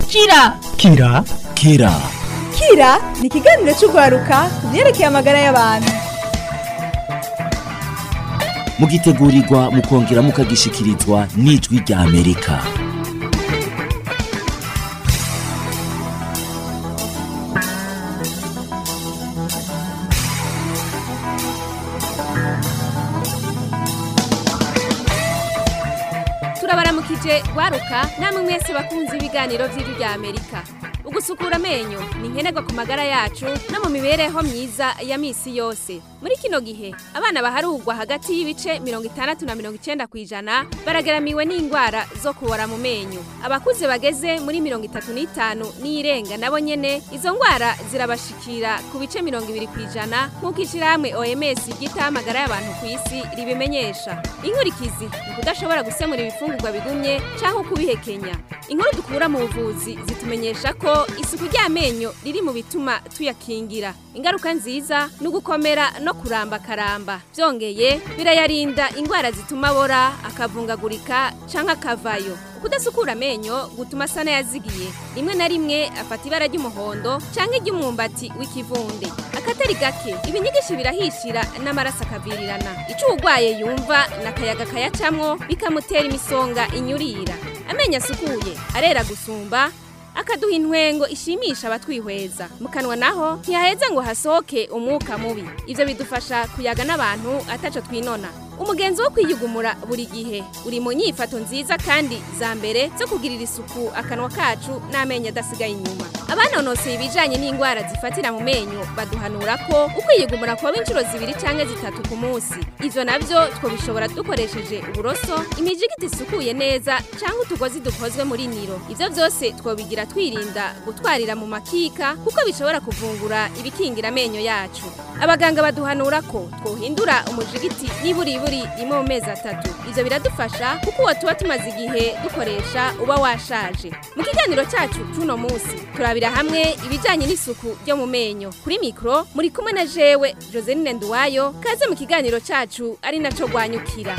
kira kira kira kira ni ikiganiro cy'urwaruka ku byerekeye amagara y'abantu mugitegurirwa mukongera mukagishikirizwa n'ijwi rya amerika turabaramukije rwaruka namwe mwese bakunze ibiganiro by'ijwi rya amerika ugusukura amenyo ni nkenerwa ku magara yacu no mu mibereho myiza ya misi yose muri kino gihe abana baharugwa hagati y'ibice mirongo itandatu na mirongo icenda ku ijana baragaramiwe n'indwara zo kubora mu menyo abakuze bageze muri mirongo itatu n'itanu n'iyirenga nabo nyene izo ndwara zirabashikira ku bice mirongo ibiri ku ijana nk'uko ishirahamwe oms ryitaho amagara y'abantu ku isi ribimenyesha inkurikizi ni kudashobora gusemura ibifungurwa bigumye canke ukubihekenya inkuru dukura mu buvuzi zitumenyesha ko isuku ry'amenyo riri mu bituma tuyakingira ingaruka nziza ni ugukomera no kuramba karamba byongeye birayarinda indwara zituma abora akavungagurika canke akavayo kudasukura amenyo gutuma asa n'ayazigiye rimwe na rimwe afata ibara ry'umuhondo canke iry'umwumbati w'ikivunde akatari gake ibinyigishi birahishira n'amaraso akavirirana ico uwugwaye yumva n'akayaga kayacamwo bikamutera imisonga inyurira amenyo asukuye arera gusumba akaduha intwengo ishimisha abatwihweza mu kanwa naho ntiyaheza ngo hasohoke umwuka mubi ivyo bidufasha kuyaga n'abantu ataco twinona umugenzi wo kwiyugumura buri gihe uri mu nyifato nziza kandi za mbere zo kugirira isuku akanwa kacu n'amenyo adasigaye inyuma abanonoseye ibijanye n'indwara zifatira mu menyo baduhanura ko ukwiyugumura kuba inshuro zibiri canke zitatu ku munsi ivyo navyo twobishobora dukoresheje uburoso imijigiti isukuye neza canke utugozi dukozwe muri niro ivyo vyose twobigira twirinda gutwarira mu makika kuko bishobora kuvungura ibikingira amenyo yacu abaganga baduhanura ko twohindura umujigiti n'iburiburi rimwe mu mezi atatu ivyo biradufasha kuko uwo tuba tumaze igihe dukoresha uba washaje mu kiganiro cacu c'uno munsi turabira hamwe ibijanye n'isuku ryo mu menyo kuri mikro muri kumwe na jewe joseline nduwayo kaze mu kiganiro cacu ari naco rwanyukira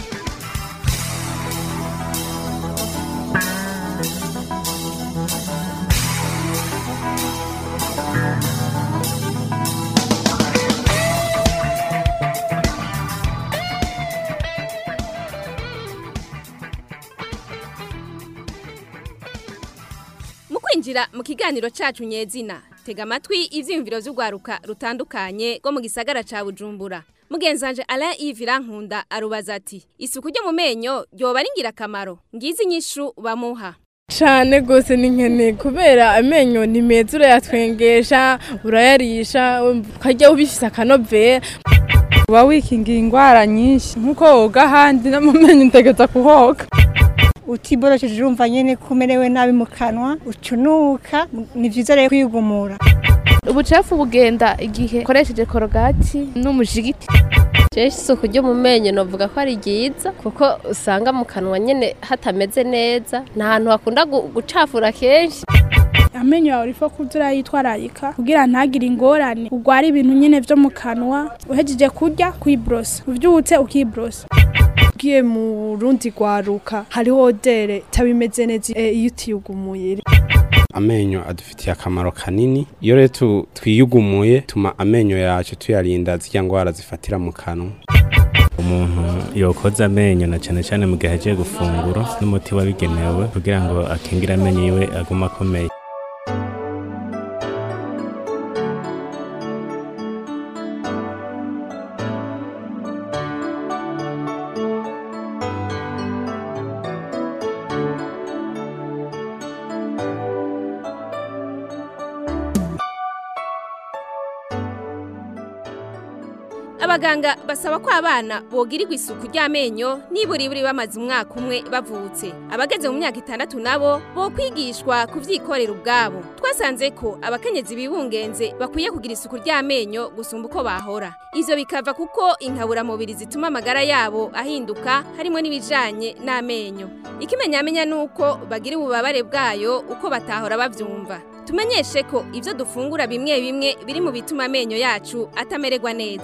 mu kwinjira mu kiganiro cacu nyezina tega amatwi ivyiyumviro vy'urwaruka rutandukanye rwo mu gisagara ca bujumbura mugenzanje alain yves irankunda arubaza ati isuku ryo mu menyo ryoba ari ngirakamaro ngizi inyishu bamuha cane gose ni nkene kubera amenyo ni meza urayatwengesha urayarisha ukarya ubifise akanovera uba wikingira indwara nyinshi nk'uko woga ahandi no mu menyo utegeza kuhoga utiborosheje urumva nyene ko umerewe nabi mu kanwa ucunuka ni vyiza rero kwigumura ubucafu bugenda igihe ukoresheje korogati n'umujigiti Jeshi isuku ryo mu menyo novuga ko ari ryiza kuko usanga mu kanwa nyene hatameze neza nta hantu hakunda gu- gucafura kenshi amenyo yawe urifo kuza urayitwararika kugira ntagire ingorane urwara ibintu nyine vyo mu kanwa uhejeje kurya kwiborosa uvyutse ukiborosa ugiye mu rundi rwaruka hariho dere itabimeze neza eh, iyo utiyugumuye amenyo adufitiye akamaro kanini iyo rero tu- twiyugumuye tuma amenyo yacu tuyarinda zirya ndwara zifatira mu kanwa umuntu yokoza amenyo na cyane cyane mu gihe agiye gufungura n'umuti wabigenewe kugira ngo akingire amenyo yiwe agume akomeye abaganga basaba ko abana bogirirwa isuku ry'amenyo niburiburi bamaze umwaka umwe bavutse abageze mu myaka itandatu nabo bokwigishwa kuvyikorera ubwabo twasanze ko abakenyezi bibungenze bakwiye kugira isuku ry'amenyo gusumba uko bahora ivyo bikava kuko inkaburamubiri zituma amagara yabo ahinduka harimo n'ibijanye n'amenyo ikimenyamenya nuko bagira ububabare bwayo uko batahora bavyumva tumenyeshe ko ivyo dufungura bimwe bimwe biri mu bituma amenyo yacu atamererwa neza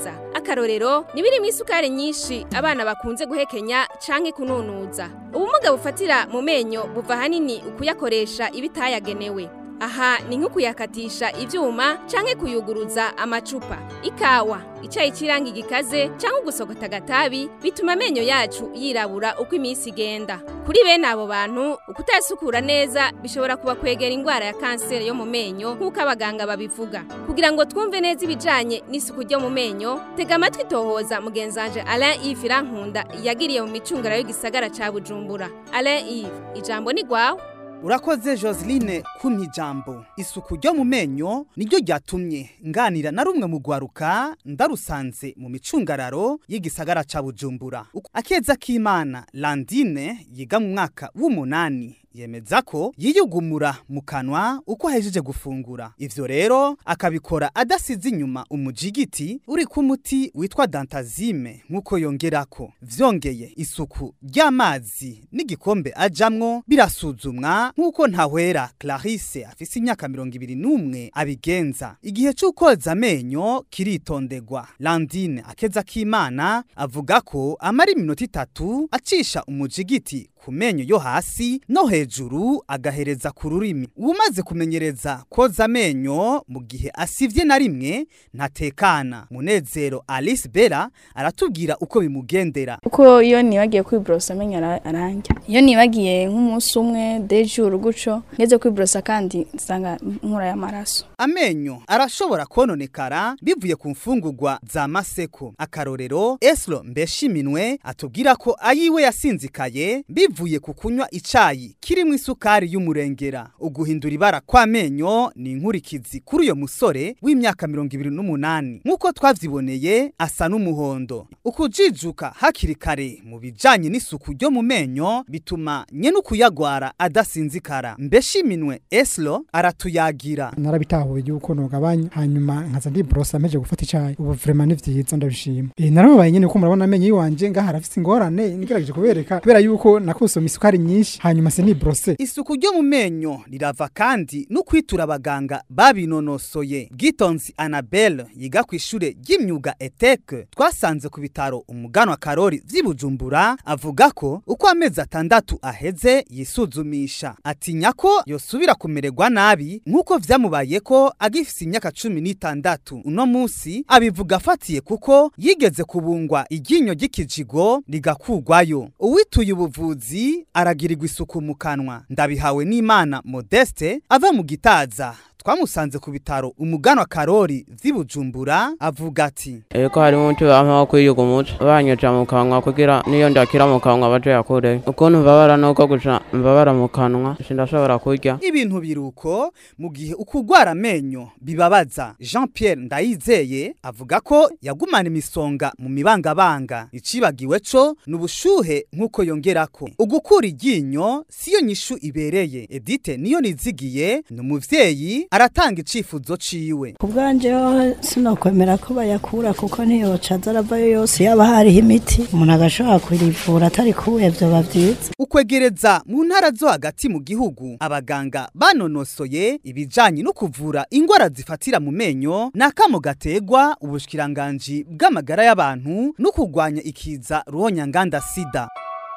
nk'akarorero nibiri mu isukari nyinshi abana bakunze guhekenya canke kununuza ubumuga bufatira mu menyo buva hanini ukuyakoresha ibitayagenewe aha ni nko kuyakatisha ivyuma canke kuyuguruza amacupa ikawa icayi ciranga igikaze canke ugusogota agatabi bituma amenyo yacu yirabura uko iminsi igenda kuri bene abo bantu ukutayasukura neza bishobora kuba kwegera ingwara ya kanseri yo mu menyo nk'uko abaganga babivuga kugira ngo twumve neza ibijanye n'isuku ryo mu menyo tega amatwi tohoza mugenzanje Alain Yves Irankunda yagiriye mu micungara y'igisagara ca Bujumbura Alain Yves ijambo ni gwawe urakoze joseline kumpa ijambo isuku ryo mu menyo niryo ryatumye nganira na rumwe mu rwaruka ndarusanze mu micungararo y'igisagara ca bujumbura akeza k'imana landine yiga mu mwaka w'umunani yemeza ko yiyugumura mu kanwa uko ahejeje gufungura ivyo rero akabikora adasize inyuma umujigiti uri ku muti witwa dantazime nk'uko yongerako vyongeye isuku ry'amazi n'igikombe ajamwo birasuzumwa nk'uko ntahwera clarisse afise imyaka mirongo ibiri n'umwe abigenza igihe c'ukoza amenyo kiritondegwa landine akeza k'imana avuga ko amara iminota itatu acisha umujigiti ku menyo yo hasi no hejuru agahereza ku rurimi umaze kumenyereza koza amenyo mu gihe asivye na rimwe ntatekana munezero alice bera aratubwira uko bimugendera uko iyo nibagiye kwiborosa amenyo ara- arandya iyo nibagiye nk'umunsi umwe dejuru guco ngeze kwiborosa kandi nsanga nkura y'amaraso amenyo arashobora kononekara bivuye ku mfungurwa za maseko akarorero eslo mbeshiminwe atubwira ko ayiwe yasinzikaye bivuye ku kunywa icayi kirimo isukari y'umurengera uguhindura ibara kw'amenyo ni inkurikizi kuri uyo musore w'imyaka mirongo ibiri n'umunani nk'uko twavyiboneye asa n'umuhondo ukujijuka hakiri kare mu bijanye n'isuku ryo mu menyo bituma nyene ukuyagwara adasinzikara mbeshiminwe eslo aratuyagira narabitahuye yuko nogabanya hanyuma nkaza ndiborosa meje gufata icayi ubu vraiment ni vyiza ndabishima eh narababaye nyene ko murabona amenyo yiwanje ngaha arafise ingorane nigerageje kubereka kubera yuko nakosoma isukari nyinshi hanyuma se niborose isuku ryo mu menyo rirava kandi no kwitura abaganga babinonosoye bwitonzi anabelle yiga ku ishure ry'imyuga eteke twasanze ku bitaro umuganwa karori vy'ibujumbura avuga ko uko amezi atandatu aheze yisuzumisha atinya ko yosubira kumererwa nabi nk'uko vyamubaye ko agifise imyaka cumi n'itandatu uno musi abivuga afatiye kuko yigeze kubungwa iryinyo ry'ikijigo rigakugwayo uwituye ubuvuzi aragirirwa isuku mu kanwa ndabihawe n'imana modeste ava mu gitaza twamusanze ku bitaro umuganwa karori vy'ibujumbura avuga ati Eko hari umuti bampa wo kwiyuga umutwe banyoca mu kanwa kugira niyo ndakira mu kanwa baje yakure ukuntu mbabara nuko guca mbabara mu kanwa sindashobora kurya ibintu biruko mu gihe ukugwara amenyo bibabaza jean pierre ndayizeye avuga ko yagumana imisonga mu mibangabanga icibagiwe co ni ubushuhe nk'uko yongerako ugukura iryinyo siyo nyishu ibereye edite niyo nizigiye ni umuvyeyi aratanga icifuzo ciwe ubwanje ho sinokwemera ko bayakura kuko ntiyoca aza aravayo yose yaba hariho imiti umuntu agashobora kurivura atari kuwe vyoba vyiza ukwegereza mu ntara zo hagati mu gihugu abaganga banonosoye ibijanye no kuvura ingwara zifatira mu menyo n'akamo gategwa ubushikiranganji bw'amagara y'abantu no kurwanya ikiza ruhonyanganda sida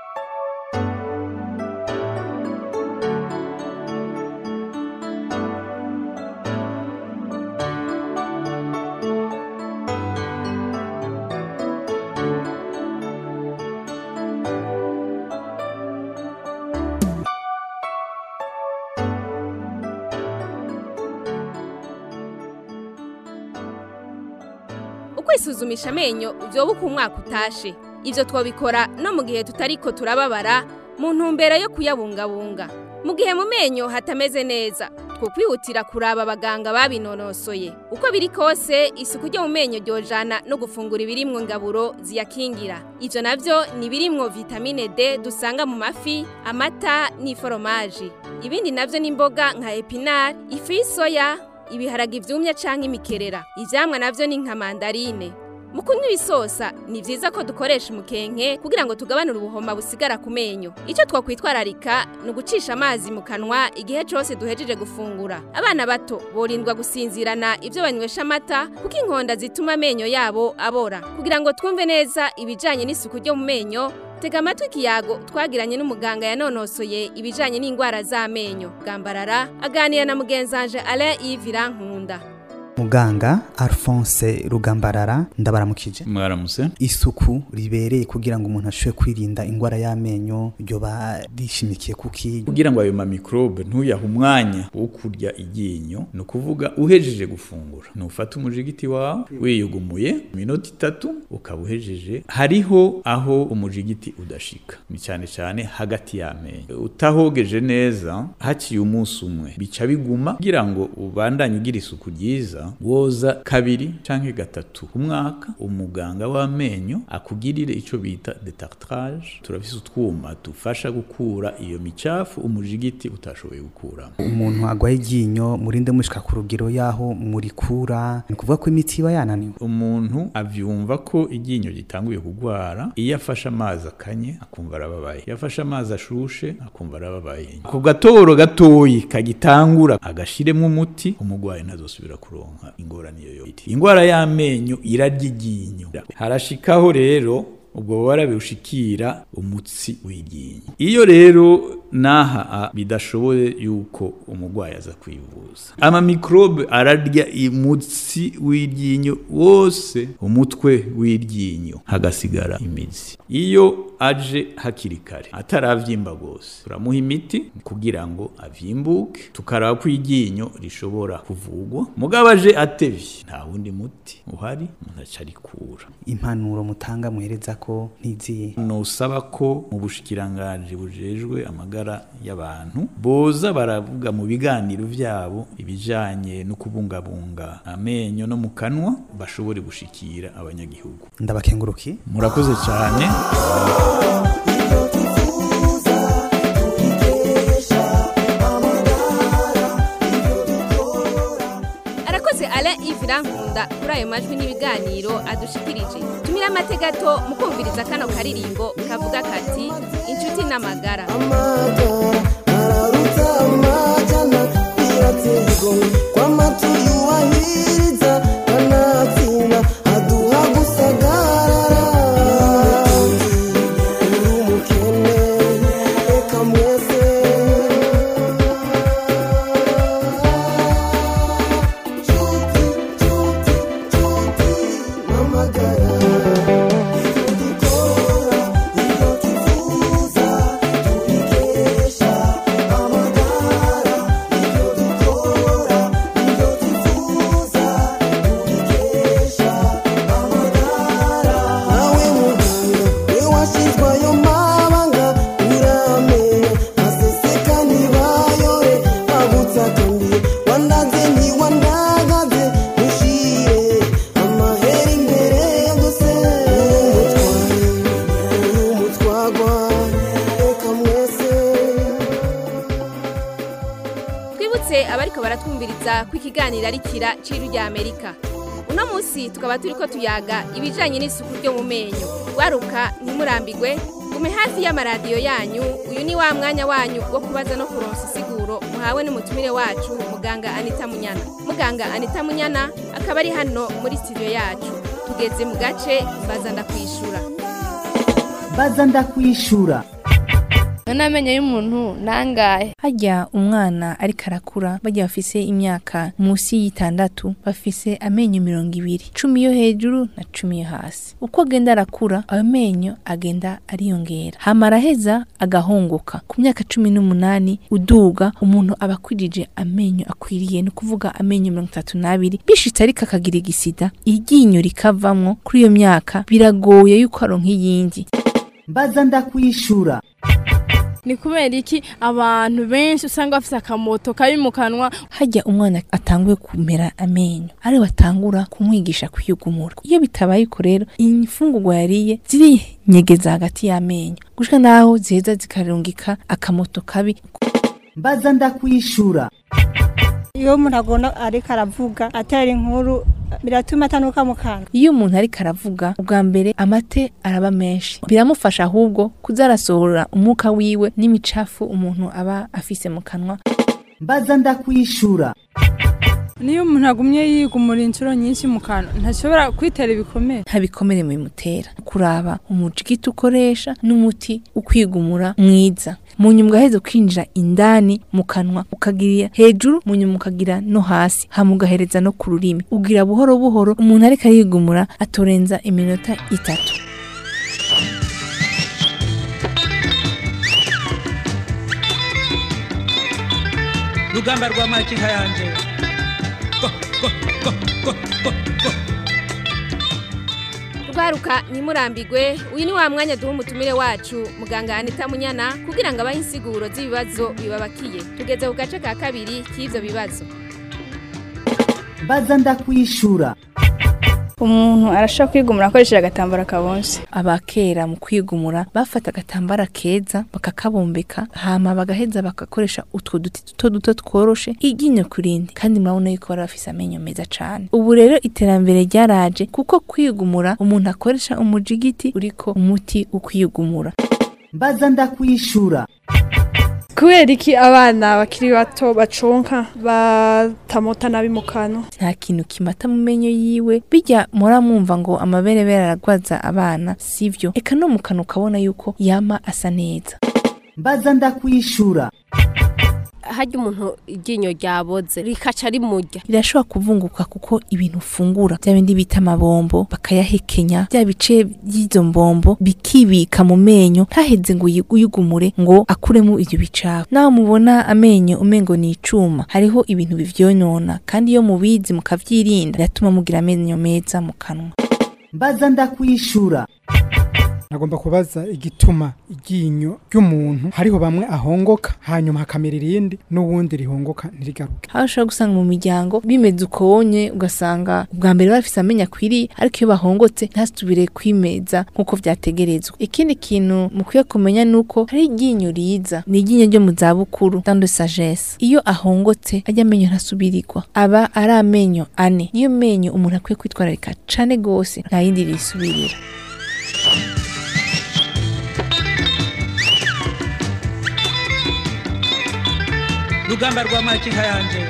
ukwisuzumisha amenyo vyoba uko umwaka utashe ivyo twabikora no mu gihe tutariko turababara mu ntumbero yo kuyabungabunga mu gihe mu menyo hatameze neza twokwihutira kuraba abaganga babinonosoye uko biri kose isuku ryo mu menyo ryojana no gufungura ibirimwo ngaburo ziyakingira ivyo navyo ni ibirimwo vitamine D dusanga mu mafi amata n'iforomaji ibindi navyo ni imboga nka epinari ifu y'isoya ibiharage ivyumye canke imikerera ivyamwa navyo ni nka mandarine mu kunywa ibisosa ni vyiza ko dukoresha umukenke kugira ngo tugabanure ubuhoma busigara ku menyo icyo twakwitwararika ni ugucisha amazi mu kanwa igihe cose duhejeje gufungura abana bato borindwa gusinzirana ivyo banywesha amata kuko inkonda zituma amenyo yabo abora kugira ngo twumve neza ibijanye n'isuku ryo mu menyo tega amatwi ikiyago twagiranye n'umuganga yanonosoye ibijanye n'indwara z'amenyo bwambarara aganira na mugenzanje Alain Yves Nkunda muganga Alphonse Rugambarara ndabaramukije mwaramuse isuku ribereye kugira ngo umuntu ashobore kwirinda indwara y'amenyo ryoba rishimikiye kuki kugira ngo ayo ma microbe ntuyahe umwanya wo kurya iryinyo ni ukuvuga uhejeje gufungura ntufate umujigiti wawe wiyugumuye iminota itatu ukaba uhejeje hariho aho umujigiti udashika ni cyane cyane hagati y'amenyo utahogeje neza haciye umunsi umwe bica biguma kugira ngo ubandanye ugira isuku ryiza woza kabiri canke gatatu ku mwaka umuganga w'amenyo akugirire ico bita detartrage turafise utwuma dufasha gukura iyo micafu umujigiti utashoboye gukuramo umuntu agwaye iryinyo murinde mushika ku rugero yaho murikura ni kuvuga ko imiti iba yananiwe umuntu avyumva ko iryinyo gitanguye kugwara iyo afashe amazi akanye akumva arababaye iyo afashe amazi ashushe akumva arababaye ku gatoro gatoyi kagitangura agashiremo umuti umugwayi ntazosubira kuronka ingorane iyo yote ingwara y'amenyo irarya iryinyo harashikaho rero ubwo bubara biwushikira umutsi w'iryinyo iyo rero naha bidashoboye yuko umurwayi aza kwivuza ama microbe ararya umutsi w'iryinyo wose umutwe w'iryinyo hagasigara imizi iyo aje hakiri kare ataravyimba gose turamuha imiti kugira ngo avyimbuke tukaraba ko iryinyo rishobora kuvugwa mugabo aje atevye nta wundi muti uhari umuntu aca arikura impanuro mutanga muhereza ko ntiziye nusaba ko mu bushikiranganji bujejwe amagara y'abantu boza baravuga mu biganiro vyabo ibijanye no kubungabunga amenyo no mu kanwa bashobore gushikira abanyagihugu ndabakenguruki murakoze cyane arakoze Alain Yves Nkunda kuri ayo majwi n'ibiganiro adushikirije tumira amategato mu kumviriza kano karirimbo kavuga kati inshuti n'amagara twibutse abariko baratwumviriza ko ikiganiro ari kira ciru rya amerika uno munsi tukaba turiko tuyaga ibijanye n'isuku ryo mu menyo waruka ntimurambigwe gume hafi y'amaradiyo yanyu uyu ni wa mwanya wanyu wo kubaza no kuronsa isiguro muhawe n'umutumire wacu muganga anita munyana muganga anita munyana akaba ari hano muri studio yacu tugeze mu gace baza ndakwishura baza ndakwishura none amenyo y'umuntu nangahe hajya umwana ariko arakura bajya bafise imyaka munsi y'itandatu bafise amenyo mirongo ibiri cumi yo hejuru na cumi yo hasi uko agenda arakura ayo menyo agenda ariyongera hama araheza agahunguka ku myaka cumi n'umunani uduga umuntu aba akwirije amenyo akwiriye ni ukuvuga amenyo mirongo itatu n'abiri bishitse ariko akagira igisida iryinyo rikavamwo kuri iyo myaka biragoye yuko aronka iyindi mbaza ndakwishura ni kubera iki abantu benshi usanga bafite akamoto kabi mu kanwa hajya umwana atanguye kumera amenyo ari batangura kumwigisha kwiyugumura iyo bitabaye uko rero imfungurwa yariye zirinyegeza hagati y'amenyo gushika naho ziheza zikarungika akamoto kabi mbaza ndakwishura iyo umuntu agona ariko aravuga atera inkuru biratuma atanuka mu kanwa iyo umuntu ariko aravuga ubwa mbere amate araba menshi biramufasha ahubwo kuza arasohora umwuka wiwe n'imicafu umuntu aba afise mu kanwa mbaza ndakwishura niyo umuntu agumye yigumura inshuro nyinshi mu kanwa ntashobora kwitera ibikomere nta bikomere bimutera kuraba umujigiti ukoresha n'umuti ukwigumura mwiza mu nyuma ugaheza ukinjira indani mu kanwa ukagira hejuru mu nyuma ukagira no hasi hama ugahereza no ku rurimi ugira buhoro buhoro umuntu ariko arigumura atorenza iminota itatu rugamba rwa makinka yanje rwaruka ntimurambigwe uyu ni wa mwanya duha umutumire wacu muganga anita munyana kugira ngo abahe insiguro z'ibibazo bibabakiye tugeze ku gace ka kabiri k'ibyo bibazo mbaza ndakwishura umuntu arashobora kwigumura akoresheje agatambaro kabonse abakera mu kwigumura bafata agatambara keza bakakabombeka hama bagaheza bagakoresha utwo duti duto duto tworoshe iryinyo kurindi kandi murabona yuko bari bafise amenyo meza cane ubu rero iterambere ryaraje kuko kwigumura umuntu akoresha umujigiti uriko umuti ukwigumura mbaza ndakwishura kubera iki abana bakiri bato baconka batamota nabi mu kanwa nta kintu kimata mu menyo yiwe bijya muramwumva ngo amaberebere aragwaza abana sivyo eka no mu kanwa ukabona yuko yama asa neza mbaza ndakwishura harya umuntu iryinyo ryaboze rikaca rimurya rirashobora kuvunguka kuko ibintu ufungura bya bindi bita amabombo bakayahekenya bya bice by'izo mbombo bikibika mu menyo ntaheze ngo uyigumure ngo akuremo ibyo bicafu nawe mubona amenyo umengo ni icuma hariho ibintu bivyonona kandi iyo mubizi mukavyirinda biratuma mugira amenyo meza mu kanwa mbaza ndakwishura nagomba kubaza igituma iryinyo ry'umuntu hariho bamwe ahongoka hanyuma hakamera irindi n'uwundi rihongoka ntirigaruke aho ushobora gusanga mu miryango bimeze uko wonye ugasanga ubwa mbere bafise amenyo akwiriye ariko iyo bahongotse ntasubire kwimeza nk'uko vyategerezwa ikindi kintu mukwiye kumenya ni uko hari iryinyo riza ni iryinyo ryo mu zabukuru dans de sagesse iyo ahongotse ajya amenyo ntasubirirwa aba ari amenyo ane niyo menyo umuntu akwiye kwitwararika cane gose nta yindi risubirira rugamba rwa makinka yanje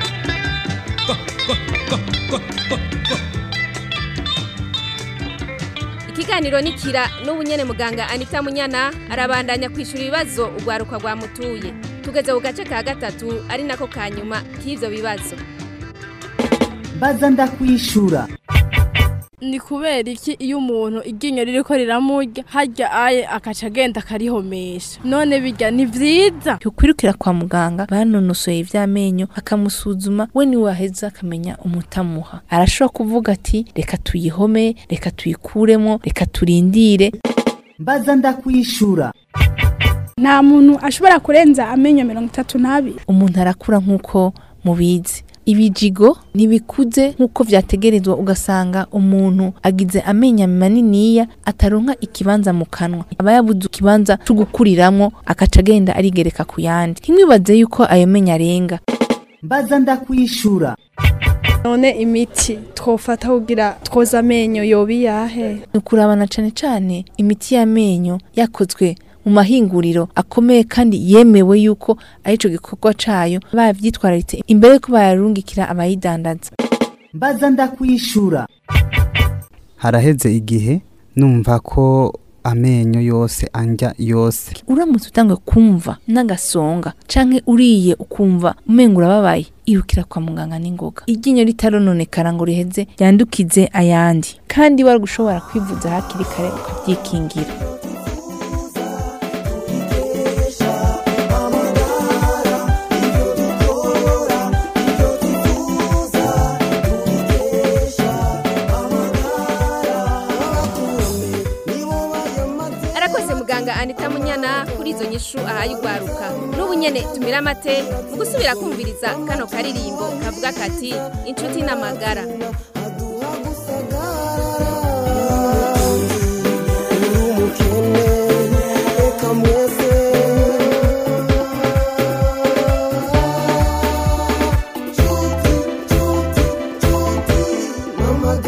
ikiganiro ni kira n'ubu nyene muganga anita munyana arabandanya kwishura ibibazo urwaruka rwamutuye tugeze ku gace ka gatatu ari nako ka nyuma k'ivyo bibazo mbaza ndakwishura ni kubera iki iyo umuntu iryinyo ririko riramurya harya aye akaca agenda akarihomesha none birya ni vyiza ukwirukira kwa muganga banonosoye ivy'amenyo akamusuzuma we niwe waheza akamenya umutamuha arashobora kuvuga ati reka tuyihome reka tuyikuremo reka turindire mbaza ndakwishura nta muntu ashobora kurenza amenyo mirongo itatu n'abiri umuntu arakura nk'uko mubizi ibijigo ntibikuze nk'uko vyategerezwa ugasanga umuntu agize amenyo maniniya ataronka ikibanza mu kanwa aba yabuze ikibanza co gukuriramwo akaca agenda arigereka ku yandi ntimwibaze yuko ayo menyo arenga mbaza ndakwishura none imiti twofata kugira twoza amenyo yoba iyahe ni ukurabana cane cane imiti y'amenyo yakozwe mu mahinguriro akomeye kandi yemewe yuko arico gikorwa cayo bavyitwararitse imbere yuko bayarungikira abayidandaza mbaza ndakwishura haraheze igihe numva ko amenyo yose anja yose uramutse utangwe kumva n'agasonga canke uriye ukumva umenga urababaye irukira kwa muganga n'ingoga iryinyo ritarononekara ngo riheze ryandukize ayandi kandi wari gushobora kwivuza hakiri kare ukavyikingira arakoze muganga anita munyana kuri izo nyishu ahaye urwaruka n'ubu nyene tumira amate mu gusubira kumviriza kano karirimbo kavuga kati inshuti n'amagara Mama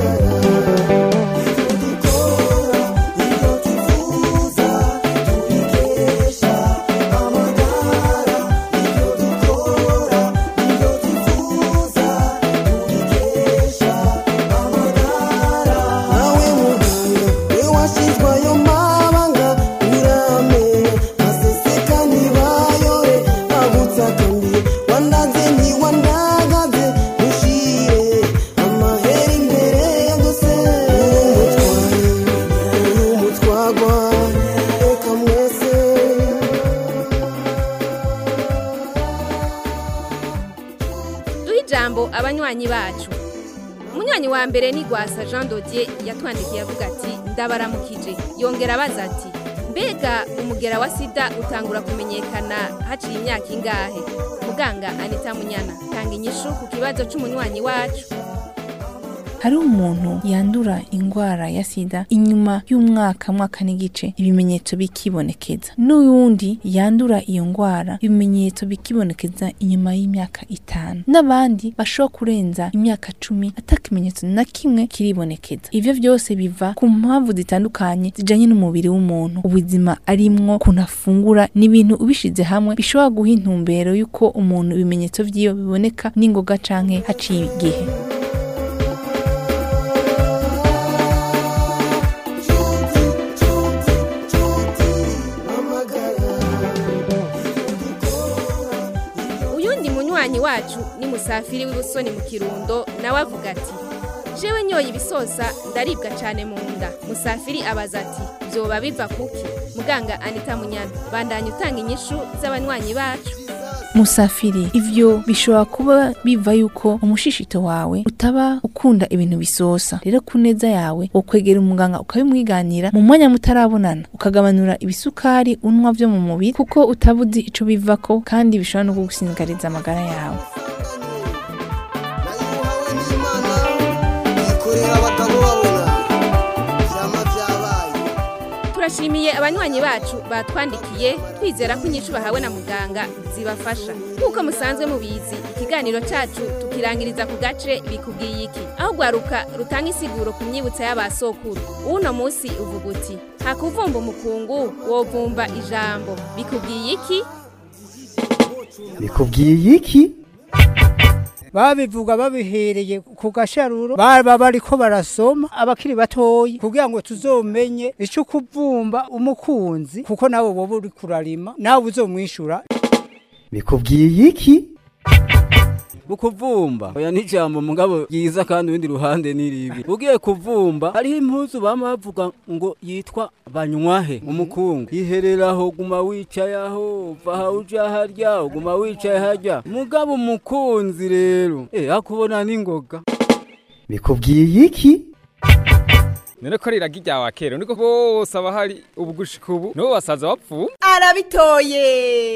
ijambo abanywanyi bacu umunywanyi wa mbere ni gwasa jean dodier yatwandikiye avuga ati ndabaramukije yongera abaza ati mbega umugera wa sida utangura kumenyekana haciye imyaka ingahe muganga anita munyana tanga inyishu ku kibazo c'umunywanyi wacu hari umuntu yandura indwara ya sida inyuma y'umwaka mwaka n'igice ibimenyetso bikibonekeza n'uwundi yandura iyo ndwara ibimenyetso bikibonekeza inyuma y'imyaka itanu n'abandi bashobora kurenza imyaka cumi ata kimenyetso na kimwe kiribonekeza ivyo vyose biva ku mpamvu zitandukanye zijanye n'umubiri w'umuntu ubuzima arimwo ukuntu afungura n'ibintu ubishize hamwe bishobora guha intumbero y'uko umuntu ibimenyetso vyiwe biboneka n'ingoga canke haciye igihe uyundi munywanyi wacu ni musafiri w'ibusoni mu kirundo nawe avuga ati jewe nyoye ibisosa ndaribwa cane mu nda musafiri abaza ati vyoba biva kuki muganga anita munyana bandanya utanga inyishu z'abanywanyi bacu musafiri ivyo bishobora kuba biva yuko umushishito wawe utaba ukunda ibintu bisosa rero ku neza yawe wokwegera umuganga ukabimwiganira mu mwanya mutarabonana ukagabanura ibisukari unwa vyo mu mubiri kuko utaba uzi ico bivako kandi bishobora no kugusinzikariza amagara yawe korera abagabo babona vyama vyabaye turashimiye abanywanyi bacu batwandikiye twizera ko inyishu bahawe na muganga zibafasha nk'uko musanzwe mubizi ikiganiro cacu tukirangiriza ku gace bikubwiye iki aho rwaruka rutanga isiguro ku myibutsa y'abasokuru uno musi uvuga uti hakuvumba umukungu wovumba ijambo bikubwiye iki bikubwiye iki babivuga babihereye ku gasharuro baba bariko barasoma abakiri batoyi kugira ngo tuzomenye ico kuvumba umukunzi kuko nawe woba uri kurarima nawe uzomwishura bikubwiye iki ukuvumba oya n'ijambo mugabo ryiza kandi urundi ruhande ni ribi ugiye kuvumba hariho impuzu bama bavuga ngo yitwa banywahe umukungu ihereraho guma wicaye aho va aho uja harya uguma wicaye harya mugabo umukunzi rero eh akubona n'ingoga bikubwiye iki none ko riraga iryawa kera niko bose aba hari ubugushika ubu nibo basaza bapfu arabitoye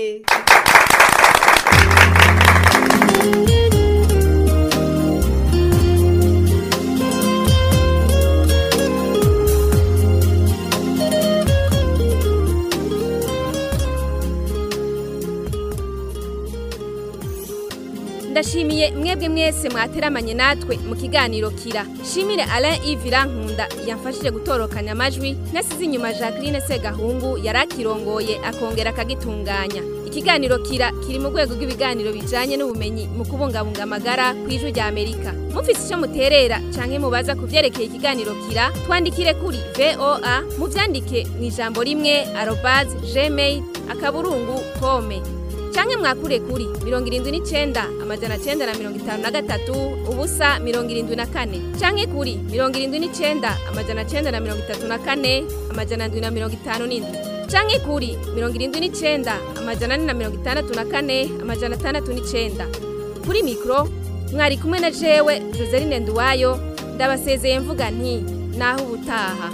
ndashimiye mwebwe mwese mwateramanye natwe mu kiganiro kira shimire Alain Yves Rankunda yamfashije gutorokanya amajwi nasize inyuma Jacqueline Segahungu yari akirongoye akongera akagitunganya ikiganiro kira kiri mu rwego rw'ibiganiro bijanye n'ubumenyi mu kubungabunga amagara ku ijwi rya Amerika mufise icyo muterera canke mubaza ku vyerekeye ikiganiro kira twandikire kuri VOA muvyandike mu ijambo rimwe arobase gmail akaburungu kome canke mwakure kuri mirongo irindwi n'icenda amajana cenda na mirongo itanu na gatatu ubusa mirongo irindwi na kane canke kuri mirongo irindwi n'icenda amajana cenda na mirongo itatu na kane amajana ndwi na mirongo itanu n'indwi canke kuri mirongo irindwi n'icenda amajana ane na mirongo itandatu na kane amajana atandatu n'icenda kuri mikoro mwari kumwe na jewe joseline nduwayo ndabasezeye mvuga nti naho ubutaha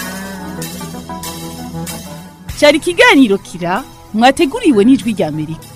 cyari ikiganiro kira mwateguriwe n'ijwi rya amerika